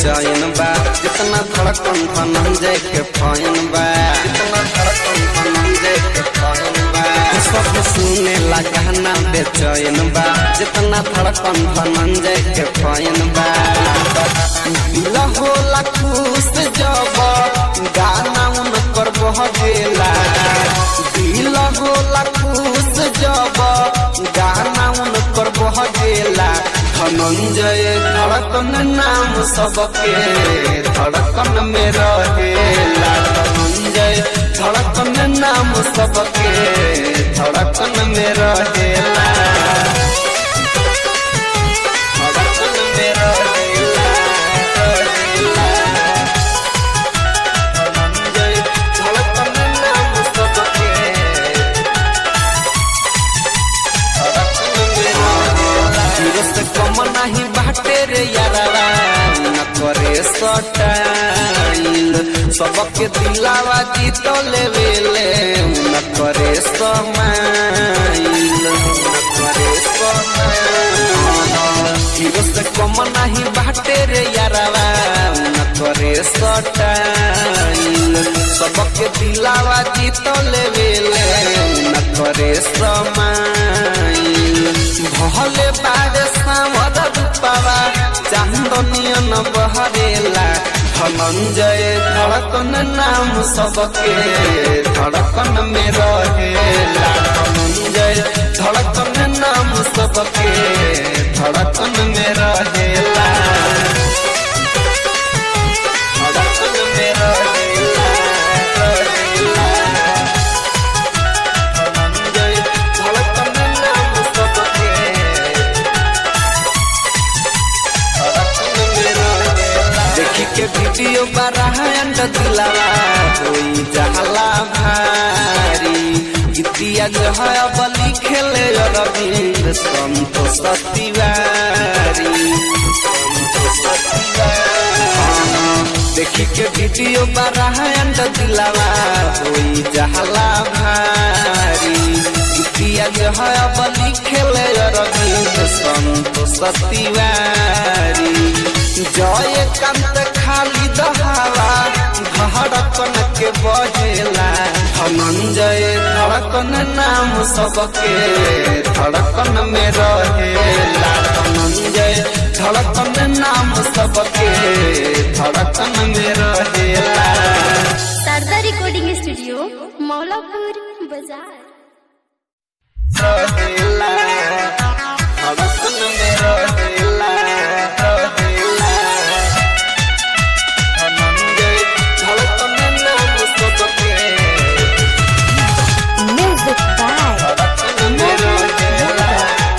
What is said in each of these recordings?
बेचैन बा जितना धड़कन धनंजय के फैन बा जितना धड़कन धनंजय के फैन बा सब सुने ला गाना बेचैन बा जितना धड़कन धनंजय के फैन बा दिल होला खुश जब गाना उनकर बह गेला दिल होला खुश जब गाना उनकर बह गेला धनंजय धड़कन नाम सबके धड़कन में रहेला धनंजय धड़कन नाम सबके धड़कन में रहेला धड़कन में रहेला रहेला धनंजय धड़कन नाम सबके हीरो से कम नहीं बाटे रे यारावा न करे सटाइल सबके दिलावा जीत लेवेले न करे समाइल न करे समाइल हीरो से कम नहीं बाटे रे यारावा न करे सटाइल सबके दिलावा जीत लेवेले न करे समाइल भले बारे सामर रूपावा चांदनियन बहरेला धनंजय धड़कन नाम सबके धड़कन में रहेला धनंजय धड़कन नाम सबके धड़कन में रहेला धड़कन में रहेला रहेला धनंजय धड़कन नाम सबके देखी के वीडियो बराहन दिलावा होई जहला भारी गीतिया जो है अब लिखेले रविंद्र संतोष तिवारी संतोष तिवारी देखी के वीडियो बराहन दिलावा होई जहला भारी गीतिया जो है अब लिखेले रविंद्र संतोष तिवारी जय कांत खाली दहावा धड़कन के बजेला धनंजय धड़कन नाम सबके धड़कन में रहेला धनंजय धड़कन नाम सबके धड़कन में रहेला शारदा रिकॉर्डिंग स्टूडियो मौलापुर बाजार रहेला धड़कन में रहेला रहेला धनंजय धड़कन नाम सबके म्यूजिक बाय धड़कन में रहेला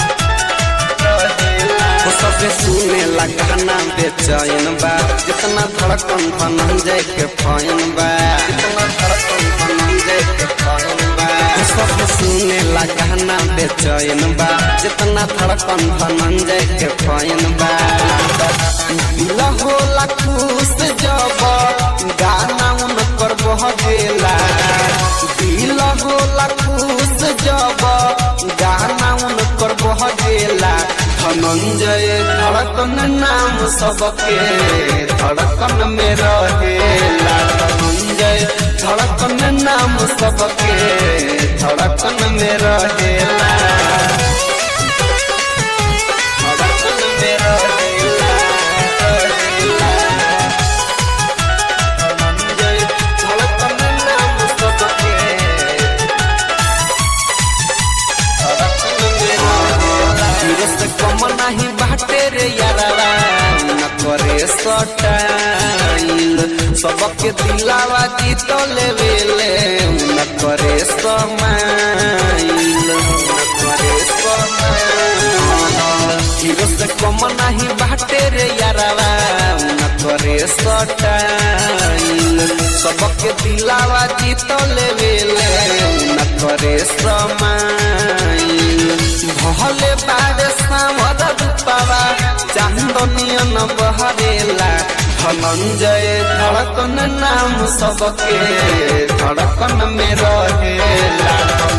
रहेला सबे सुने ला गाना बेचैन बा जितना धड़कन धनंजय के फैन बा जितना धड़कन धनंजय के फैन बा सबे सुने ला गाना बेचैन बा जितना धड़कन धनंजय के फैन बा दिल होला खुश जब गाना उनकर बह गेला दिल होला खुश जब गाना उनकर बह गेला धनंजय धड़कन नाम सबके धड़कन में रहेला धनंजय धड़कन नाम सबके धड़कन में रहेला धड़कन में रहेला रहेला धनंजय धड़कन नाम सबके हीरो से कम नहीं बाटे रे यारावा न करे सटाइल सबके दिलावा जीत लेवेले न करे समाइल न करे समाइल हीरो से कम नहीं बाटे रे यारावा न करे सटाइल सबके दिलावा जीत लेवेले न करे समाइल भले बारे सामर रूपावा चांदनियन बहरेला धनंजय धड़कन नाम सबके धड़कन में रहेला